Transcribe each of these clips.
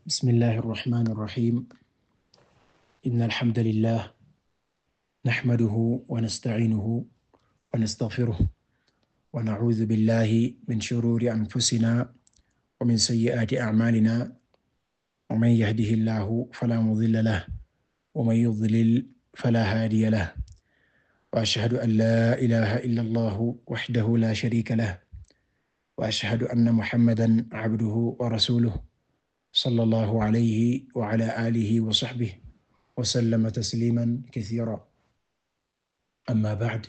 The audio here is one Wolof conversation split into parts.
بسم الله الرحمن الرحيم إن الحمد لله نحمده ونستعينه ونستغفره ونعوذ بالله من شرور أنفسنا ومن سيئات أعمالنا ومن يهده الله فلا مضل له ومن يضلل فلا هادي له وأشهد أن لا إله إلا الله وحده لا شريك له وأشهد أن محمدا عبده ورسوله صلى الله عليه وعلى آله وصحبه وسلم تسليما كثيرا أما بعد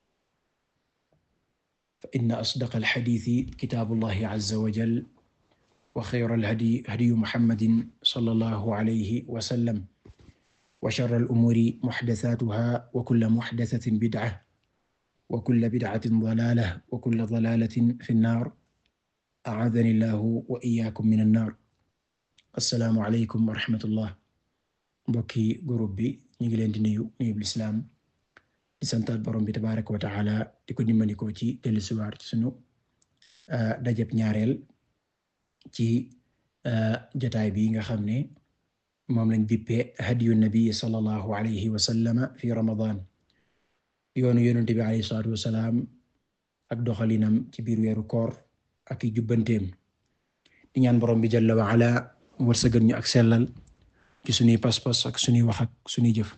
فإن أصدق الحديث كتاب الله عز وجل وخير الهدي هدي محمد صلى الله عليه وسلم وشر الأمور محدثاتها وكل محدثة بدعة وكل بدعة ضلالة وكل ضلالة في النار أعاذني الله وإياكم من النار assalaamu aleykum wa rahmatullah mbokki groupe bi ñu ngi leen di nuyu nuyu lislaam di santaat borom bi tabaraka wa taala di ko dimbandikoo ci dellusiwaat ci sunu dajab ñaareel ci jotaay bi nga xam ne moom lañ dippee hadiyu nabi sallallahu alayhi wa sallama fi ramadan yoonu yonent bi alayhi salaatu wasalaam ak doxalinam ci biir weeru koor ak i jubbanteem di ñaan borom bi jalla wa ala wërsëgal ñu ak sellal ci suñuy pas-pas ak suñuy wax ak suñuy jëf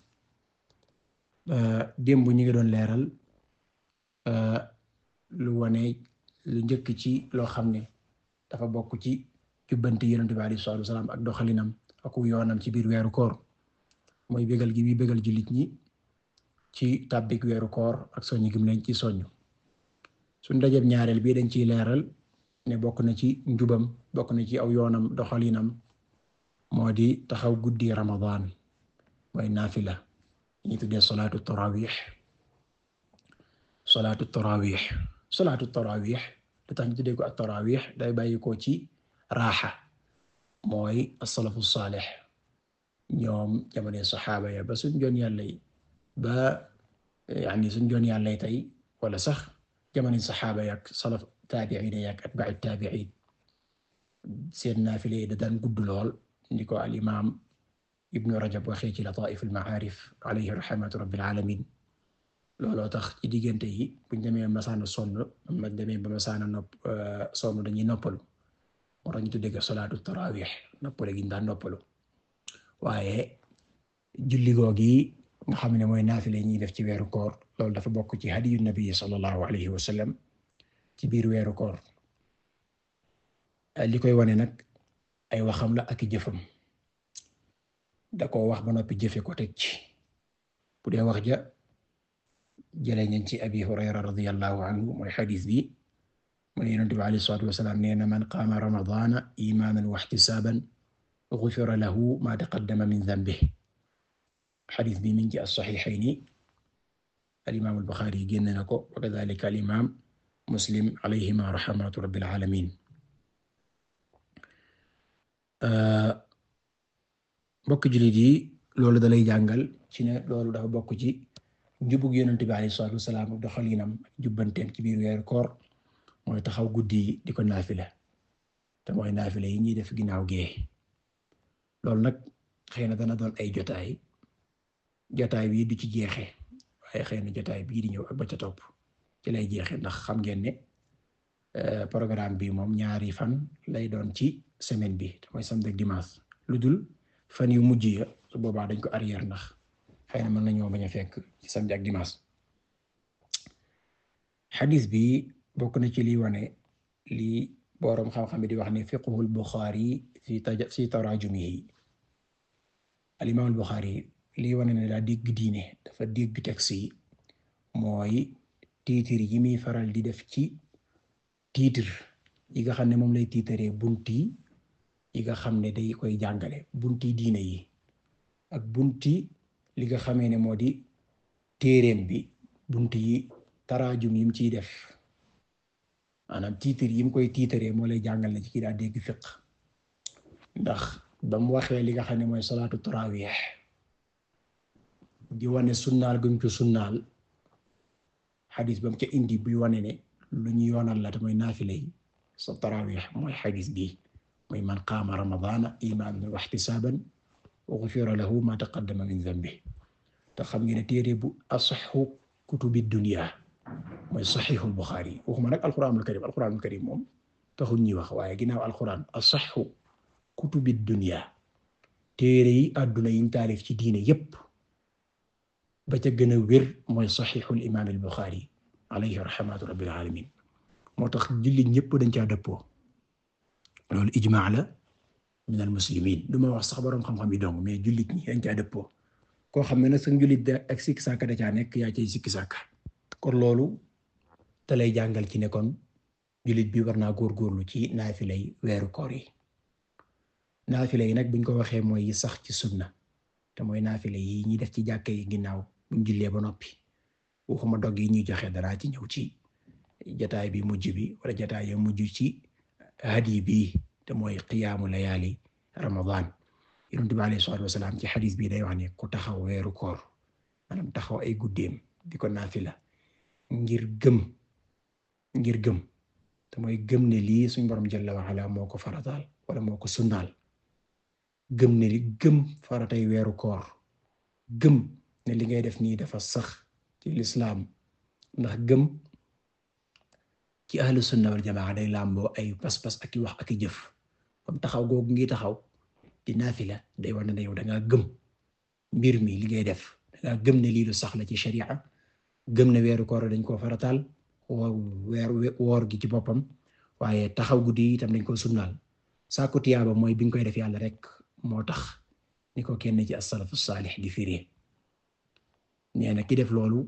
démb ñu ngi doon leeral lu wane lu njëkk ci loo xam ne dafa bokk ci jubbante Yonent bi alayhi salaatu wasalaam ak doxalinam ak yoonam ci biir weeru koor mooy bégal gi bi bégal jullit ñi ci tàbbik weeru koor ak soññ gi mu leen ci soññ suñ dajeb ñaareel bii dañ ciy leeral ne bokk na ci njubam bokk na ci aw yoonam doxalinam moo di taxaw guddi Ramadan mooy naafila ñu tuddee salaatu tarawih salaatu tarawih salaatu tarawih lu tax ñu tuddee ko at-tarawih day bàyyi ko ci raaxa mooy as-salafu saalih ñoom jamono saxaaba ya ba suñ joon yàlla yi ba yaani suñ joon yàlla yi tey wala sax jamono saxaaba yak salaf taabi'iin yak atba'u taabi'iin seen naafila yi da daan gudd lool ni ko al imaam ibnu rajab waxee ci lataa'if al ma'aarif alayhi rahmatu rabbil aalamiin looloo tax ci diggante yi buñ demee ba masaana sonn ma demee ba masaana nopp sonn dañuy noppalu moo tax ñu tuddee ko salaatu taraawih noppale gi ñu daan noppalu waaye julli googi nga xam ne mooy naafila yi ñuy def ci weeru koor loolu dafa bokk ci hadiyu nabi sallallahu alayhi wa sallam ci biir weeru koor li koy wane nag ay waxam la ak i jëfam da ko wax ba noppi jëfe ko teg ci bu dee wax ja jëlee nañ ci abi hurayra radiyallahu anhu mooy xadis bi mu ne yonent bi alayhi salaatu wasalaam nee na man qaama ramadaana imaanan wa ihtisaaban gufira lahu ma taqaddama min danbihi xadis bi min ci as-saxiixayni al-imaam al-Buxaari génn na ko wa kadaalika al-imaam Muslim alayhima rahmatu rabbil aalamiin mbokk jullit yi loolu dalay jàngal ci ne loolu dafa bokk ci njubug yonent bi alayhi salaatu wasalaam ak doxalinam ak jubbanteem ci biir weeru koor mooy taxaw guddi yi di ko naafila te mooy naafila yi ñuy def ginnaaw gee loolu nag xëy na dana doon ay jotaay jotaay bii du ci jeexe waaye xëy na jotaay bii di ñëw ak ba ca topp ci lay jeexe ndax xam ngeen ne programme bi moom ñaari fan lay doon ci semaine bi te mooy samedi ak dimanche lu dul fan yu mujj ya su boobaa dañ ko arrière ndax xëy na mën nañoo bañ a fekk ci samedi ak dimanche xadis bi bokk na ci liy wane lii boroom xam-xam di wax ne fiqhul Buxaari fi fi taraajumihi al imaam al Buxaari lii wane ne daa dégg diine dafa dégg texte yi mooy tiitir yi muy faral di def ci tiitir yi nga xam ne moom lay tiitaree bunti yi nga xam ne day koy jàngale bunti diine yi ak bunti li nga xamee ne moo di téereem bi bunti yi taraajum yim ciy def maanaam tiitir yim koy tiitaree moo lay jàngal ne ci kii daa dégg fiq ndax ba mu waxee li nga xam ne mooy salaatu tarawih di wane sunnaal gum ci sunnaal xadis ba mu ca indi buy wane ne lu ñu yoonal la te mooy naafila yi sa tarawih mooy xadis bi mooy man qaama ramadaana imaanan wa ihtisaaban ghufira lahu ma taqaddama min dhanbihi te xam ngeen ne téere bu asahhu kutubi dunya mooy sahihul Bukhari waxuma nag alquranul karim alquranul karim moom taxul ñuy wax waaye ginnaaw alquran asahhu kutubi dunya téere yi adduna yiñ taalif ci diine yépp ba ca gën a wér mooy sahihul imaam al Bukhari alayhi rahmatu rabbil alamin moo tax jullit ñépp dañ caa dëppoo loolu ijmaa la min al muslimin du ma wax sax boroom xam-xam yi dong mais jullit ñi dañ caa dëppoo koo xam ne nag sa jullit da ak sikki sàkka da caa nekk yaa cay sikki sàkka kon loolu te lay jàngal ci ne kon jullit bi war naa góorgóorlu ci naafilay weeru koor yi naafila yi nag buñ ko waxee mooy yi sax ci sunna te mooy naafila yi ñuy def ci jàkka yi ginnaaw buñ jullee ba noppi waxuma dog yi ñuy joxe dara ci ñëw ci jataay bi mujj bi wala jataay ya mujj ci hadi bi te mooy qiyaamu layaali ramadan yonent bi alayhi salaatu wasalaam ci xadis bi day wax ne ku taxaw weeru koor maanaam taxaw ay guddeem di ko naafila ngir gëm ngir gëm te mooy gëm ne lii suñ borom jalla wa ala moo ko farataal wala moo ko sunnaal gëm ne li gëm faratay weeru koor gëm ne li ngay def nii dafa sax ci lislaam ndax gëm ci ahlu sunna wal jamaa day làmboo ay pas-pas ak i wax ak i jëf comme taxaw googu ngi taxaw di naafila day wane ne yow da ngaa gëm mbir mi li ngay def da ngaa gëm ne lii lu sax la ci sharia gëm ne weeru koor dañ koo farataal weer woor gi ci boppam waaye taxaw guddi itam dañ ko sunnaal saako tiyaaba mooy bi nga koy def yàlla rek moo tax ni ko kenn ci as-salafu saalih di firee nee na ki def loolu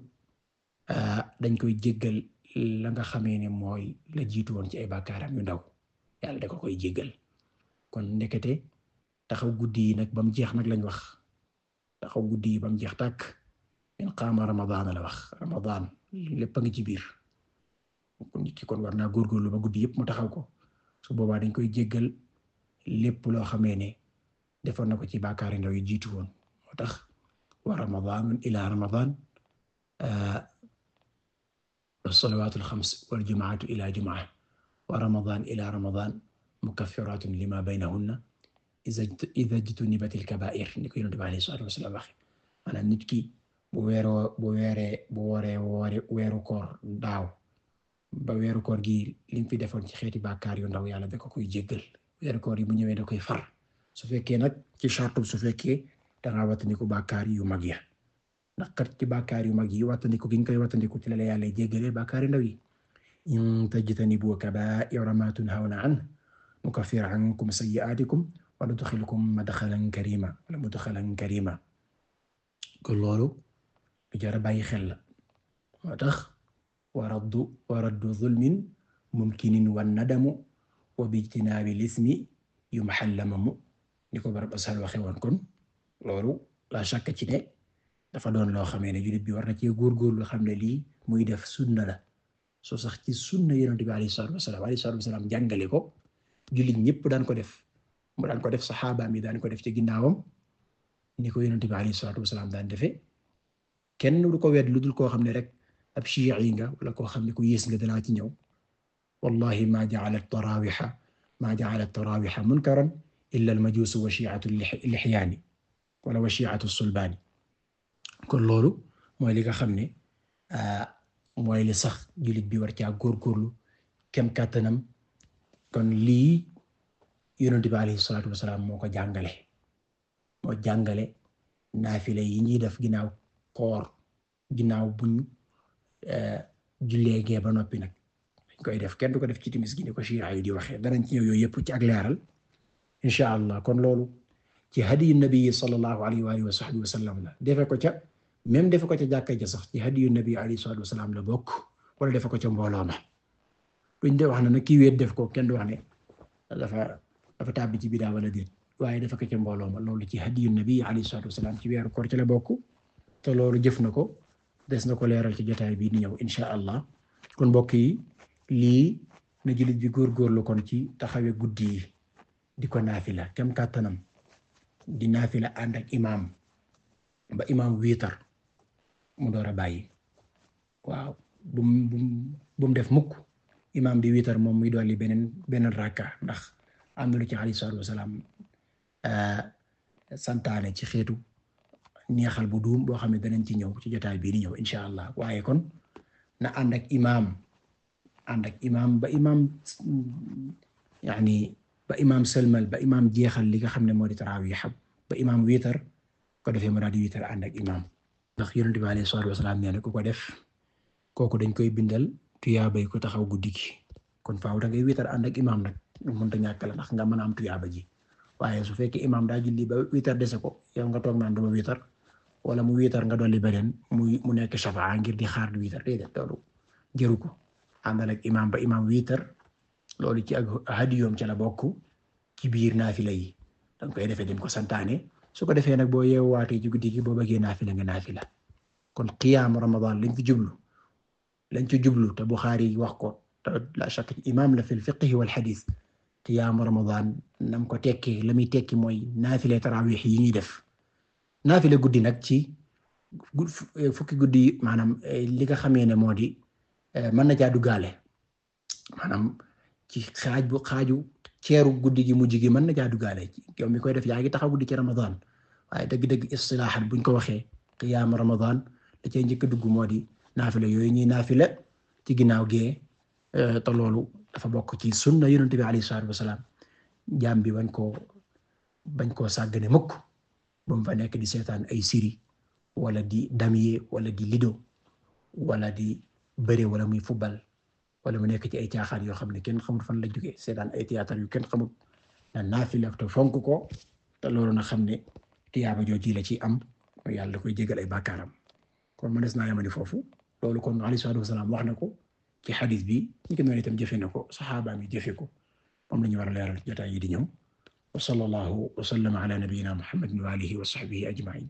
dañ koy jéggal la nga xamee ne mooy la jiitu woon ci ay bàkkaaram yu ndaw yàlla da ko koy jéggal kon ndekete taxaw guddi yi nag ba mu jeex nag lañ wax taxaw guddi yi ba mu jeex tàkk min qaama ramadaan la wax ramadaan lépp a ngi ci biir kon nit ki kon war naa góorgóorlu ba guddi yëpp mu taxaw ko su boobaa dañ koy jéggal lépp loo xamee ne defoon na ko ci bàkkaari ndaw yi jiitu woon moo tax wa ramadaan ila ramadaan as-salawaatul xams wal jumaatu ila jumaa wa ramadaan ila ramadaan mukaffiratun lima baynahunna idha ijtunibatil kabaa'ir ni ko Yonent bi alayhi salaatu wa salaam waxe maanaam nit ki bu weeroo bu weeree bu wooree woore weeru koor daaw ba weeru koor gi lim fi defoon ci xeeti bàkkaar yu ndaw yàlla da ko koy jéggal weeru koor yi bu ñëwee da koy far su fekkee nag ci chartu su fekkee dangaa wattandiku bàkkaar yu mag ya ndax kat ci bàkkaar yu mag yi wattandiku gi nga koy wattandiku ci la la yàlla jéggalee bàkkaar yu ndaw yi in tajtanibu kabaa'ira ma tunhawna anhu nukaffir ankum sayyi'aatikum wa nudkhilkum madkhalan karima wala mudkhalan karima kon loolu lu jar a bàyyi xel la moo tax wa raddu wa raddu zulmin mumkinin wan nadamu wa bijtinaabi lismi yumhallamamu ni ko barab asal waxe woon kon loolu la shakka ci ne dafa doon loo xamee ne jullit bi war na cee góorgóorlu xam ne lii muy def sunna la soo sax ci sunna Yonent bi alayhi salaatu wasalaam alayhi salaatu wasalaam jàngale ko jullit ñëpp daan ko def mu daan ko def saxaabaam yi daan ko def ci ginnaawam ni ko Yonent bi alayhi salaatu wasalaam daan defee kenn du ko wet lu dul koo xam ne rek ab shii'i nga wala koo xam ne ku yées nga danaa ci ñëw wallahi ma ja'ala at-taraawiha ma ja'ala at-taraawiha munkaran illa al-majuus wa shi'atu al-lihyaani wala wa shi'atu as-sulbaani kon loolu mooy li nga xam ne mooy li sax jullit bi war caa góorgóorlu kem kàttanam kon lii Yonent bi alayhi salaatu wasalaam moo ko jàngale moo jàngale naafile yi ñuy def ginnaaw koor ginnaaw buñ jullee gee ba noppi nag dañ koy def kenn du ko def ci timis gi ni ko Shi'a yi di waxee danañ ci ñëw yooyu yëpp ci ak leeral insha allah kon loolu ci hadiyu nabi sallallahu alayhi wa alihi wa sahbihi wa sallam la defe ko ca même defe ko ca jàkka ja sax ci hadiyu nabi alayhi salatu wasalaam la bokk wala defe ko ca mbooloo ma duñ de wax na nag kii wéet def ko kenn du wax ne dafa dafa tàbbi ci bidaa wala déet waaye dafa ko ca mbooloo ma loolu ci hadiyu nabi alayhi salatu wasalaam ci weeru koor ci la bokk te loolu jëf na ko des na ko leeral ci jotaay bii di ñëw insha allah kon mbokk yi lii na jullit bi góorgóorlu kon ci taxawee guddi yi di ko naafila kem kàttanam di naafila ànd ak imaam ba imaam wiitar mu door a bàyyi waaw bum bum bum def mukk imaam bi wiitar moom muy dolli beneen beneen rakka ndax am na lu ci alayhi salaatu wasalaam santaane ci xeetu neexal bu duum boo xam ne danañ ci ñëw ci jotaay bii di ñëw insha allah waaye kon na ànd ak imaam ànd ak imaam ba imaam yaani ba imaam sëlmal ba imaam jeexal li nga xam ne moo di tarawih ba imaam wiitar ko defee mu daal di wiitar ànd ak imaam ndax yonent bi alayhi salaatu wasalaam nee na ku ko def kooku dañ koy bindal tuyaabay ko taxaw guddi gi kon faaw da ngay wiitar ànd ak imaam nag mënta ñàkk la ndax nga mën a am tuyaaba ji waaye su fekkee imaam daa julli ba wiitar dese ko yow nga toog naan duma wiitar wala mu wiitar nga dolli beneen muy mu nekk shafaa ngir di xaar di wiitar déedéet loolu jëru ko àndal ak imaam ba imaam wiitar loolu ci ak hadiyoom ca la bokk ci biir naafila yi danga koy defee dem ko santaane su ko defee nag boo yeewaatee ci guddi gi boo bëggee naafila nga naafila kon qiyaam ramadan lañ fi jublu lañ ci jublu te Buxaari wax ko te la shakk imaam la fil fiqh wal hadith qiyaam ramadan nam ko tekki la muy tekki mooy naafila tarawih yi ñuy def naafila guddi nag ci fukki guddi maanaam li nga xamee ne moo di mën na caa duggaale maanaam ci xaaj bu xaaju ceeru guddi gi mujj gi mën na caa duggaale yow mi koy def yaa ngi taxaw guddi ci ramadan waaye dëgg-dëgg istilaahan buñ ko waxee qiyaam ramadan da cee njëkk a dugg moo di naafila yooyu ñuy naafila ci ginnaaw gee te loolu dafa bokk ci sunna yonent bi alayhi salaatu wasalaam jaam bi bañ koo bañ koo sàggane mukk ba mu fa nekk di seetaan ay siri wala di damier wala di lido wala di bëre wala muy football wala mu nekk ci ay caaxaan yoo xam ne kenn xamul fan la jógee seetaan ay théâtre yu kenn xamul na naafila te fonk ko te loolu na xam ne tiyaaba jooji la ci am yàlla da koy jégal ay bàkkaaram kon ma des naa yamani foofu loolu kon alayhi salaatu wasalaam wax na ko ci xadis bi ñi ko noonu itam jëfe na ko saxaaba mi jëfe ko moom la ñu war a leeral jotaay yi di ñëw wa sallallahu wa sallama ala nabiyyina muhammadin wa alihi wa sahbihi ajma'in